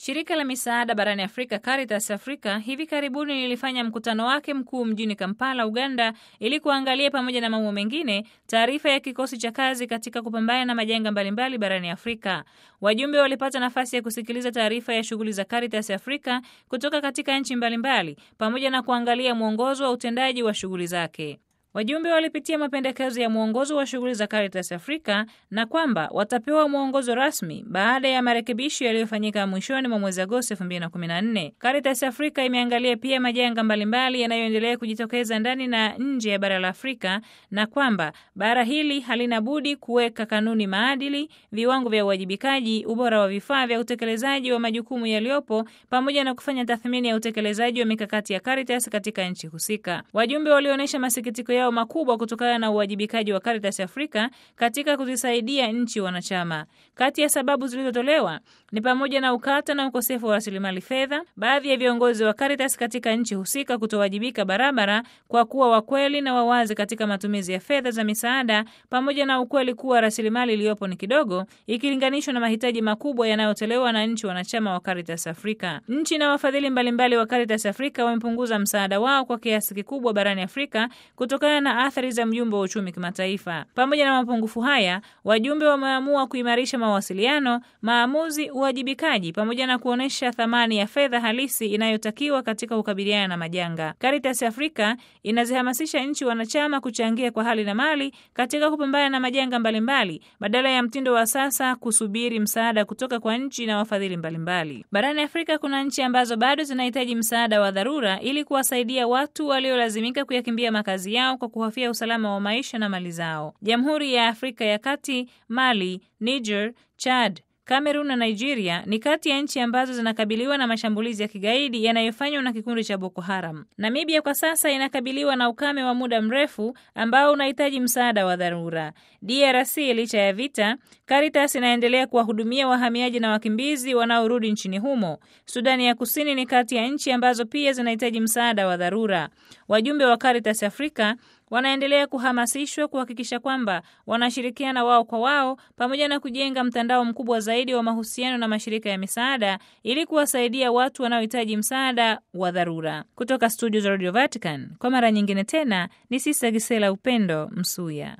Shirika la misaada barani Afrika Caritas Africa hivi karibuni lilifanya mkutano wake mkuu mjini Kampala, Uganda, ili kuangalia pamoja na mambo mengine taarifa ya kikosi cha kazi katika kupambana na majanga mbalimbali barani Afrika. Wajumbe walipata nafasi ya kusikiliza taarifa ya shughuli za Caritas Africa kutoka katika nchi mbalimbali pamoja na kuangalia mwongozo wa utendaji wa shughuli zake. Wajumbe walipitia mapendekezo ya mwongozo wa shughuli za Caritas Africa na kwamba watapewa mwongozo rasmi baada ya marekebisho yaliyofanyika mwishoni mwa mwezi Agosti 2014. Caritas Africa imeangalia pia majanga mbalimbali yanayoendelea kujitokeza ndani na nje ya bara la Afrika na kwamba bara hili halina budi kuweka kanuni, maadili, viwango vya uwajibikaji, ubora wa vifaa vya utekelezaji wa majukumu yaliyopo pamoja na kufanya tathmini ya utekelezaji wa mikakati ya Caritas katika nchi husika. Wajumbe walionyesha masikitiko yao makubwa kutokana na uwajibikaji wa Caritas Africa katika kuzisaidia nchi wanachama. Kati ya sababu zilizotolewa ni pamoja na ukata na ukosefu wa rasilimali fedha, baadhi ya viongozi wa Caritas katika nchi husika kutowajibika barabara kwa kuwa wakweli na wawazi katika matumizi ya fedha za misaada, pamoja na ukweli kuwa rasilimali iliyopo ni kidogo ikilinganishwa na mahitaji makubwa yanayotolewa na nchi wanachama wa Caritas Africa. Nchi na wafadhili mbalimbali wa Caritas Africa wamepunguza msaada wao kwa kiasi kikubwa barani Afrika kutokana na athari za mjumbe wa uchumi kimataifa. Pamoja na mapungufu haya, wajumbe wameamua kuimarisha mawasiliano, maamuzi, uwajibikaji pamoja na kuonyesha thamani ya fedha halisi inayotakiwa katika kukabiliana na majanga. Caritas Africa inazihamasisha nchi wanachama kuchangia kwa hali na mali katika kupambana na majanga mbalimbali badala ya mtindo wa sasa kusubiri msaada kutoka kwa nchi na wafadhili mbalimbali. Barani Afrika kuna nchi ambazo bado zinahitaji msaada wa dharura ili kuwasaidia watu waliolazimika kuyakimbia makazi yao kwa kuhofia usalama wa maisha na mali zao. Jamhuri ya Afrika ya Kati, Mali, Niger, Chad, Kamerun na Nigeria ni kati ya nchi ambazo zinakabiliwa na mashambulizi ya kigaidi yanayofanywa na kikundi cha Boko Haram. Namibia kwa sasa inakabiliwa na ukame wa muda mrefu ambao unahitaji msaada wa dharura. DRC, licha ya vita, Caritas inaendelea kuwahudumia wahamiaji na wakimbizi wanaorudi nchini humo. Sudani ya Kusini ni kati ya nchi ambazo pia zinahitaji msaada wa dharura. Wajumbe wa Caritas Africa wanaendelea kuhamasishwa kuhakikisha kwamba wanashirikiana wao kwa wao pamoja na kujenga mtandao mkubwa zaidi wa mahusiano na mashirika ya misaada ili kuwasaidia watu wanaohitaji msaada wa dharura. Kutoka studio za Radio Vatican, kwa mara nyingine tena ni Sista Gisela Upendo Msuya.